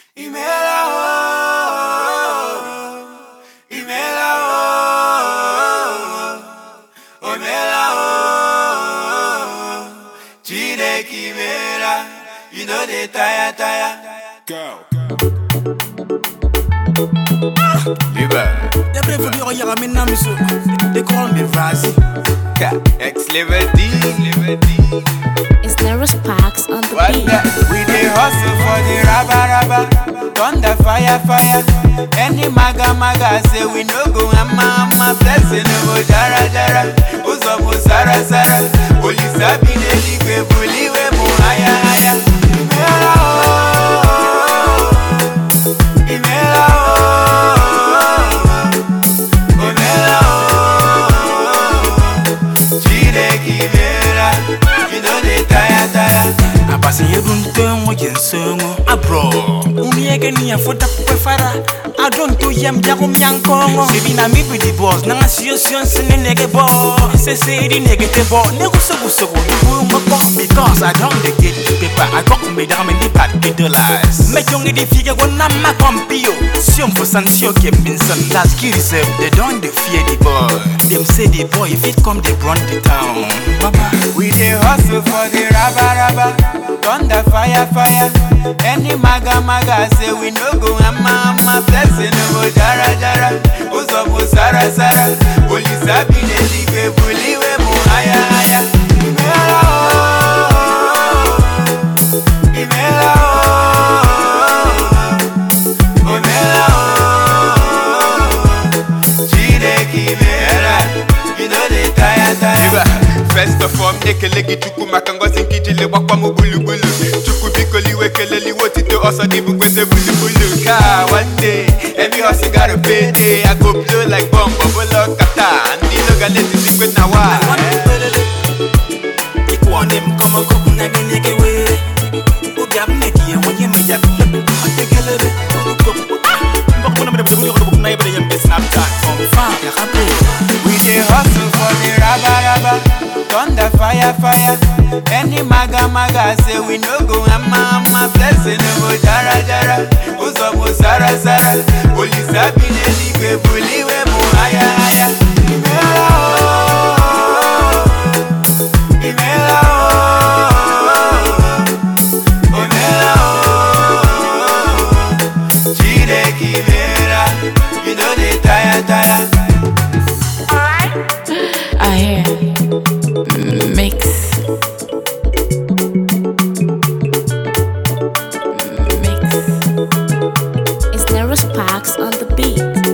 Imela oh, Imela oh, Imela oh, Chineke Imela, you know they tire tire. Go. Liba, Jag blev för dyr att göra min namn så Det kallar mig Razi X level D, level D. It's Nero Sparks on the What beat. the? We dey hustle for the rubber rubber, thunder fire fire. Any maga maga say we no go amma amma blessing no go jara jara. Uzo mu sara sara, olisa bi neligwe buliwe mu haya haya. Imela oh, imela oh, imela oh, Chineke imela, you know they tire tire. Abasi yedu ntengo jensengo Abro Umi ege ni afuta pupe fara Adon to yem jago myankongo Sebi na mi be the boss Nanga siyo siyo nsene nege bo Se se di nege te bo Nego sego sego Ibu moko Because I don't dey get the paper I got me down in the bad the dollars Me jongi di fige go na ma kompio Siyon for san siyo kem binsan That's kiri sem They don't dey fear the boy Them say the boy if it come they run the town Baba We dey hustle for the rubber rubber, thunder fire fire. Any maga maga say we no go amma amma blessing no go jara jara. Uzo mu sara sara, olisa bi neligwe buliwe mu haya haya. Imela oh, imela oh, imela oh, Chineke imela, you know they tire tire. Iba, First of all, ekele gị chukwu maka ngọzi nkijile gbakwa m gburugburu chukwu biko liwe keleliwe otito ọsọ dị bụ kwete bulubulu ka one day every hustle gotta pay day I go blow like bomb ọbụla ọkata ndị ilo ga na-etizikwe na wa ikuone mkomo kopu na genege were Uga mneki ya mwenye meja Mategelere Mbako na mbede mbede mbede mbede mbede mbede mbede Snapchat from far ya kape We dey hustle for the rubber rubber, thunder fire fire. Any maga maga say we no go amma amma blessing no go jara jara. Uzo mu sara sara, olisa bi neligwe buliwe mu haya haya. Imela oh, imela oh, imela oh, Chineke imela, you know they tire tire. I hear mix. Mix. It's Nero Sparks on the beat.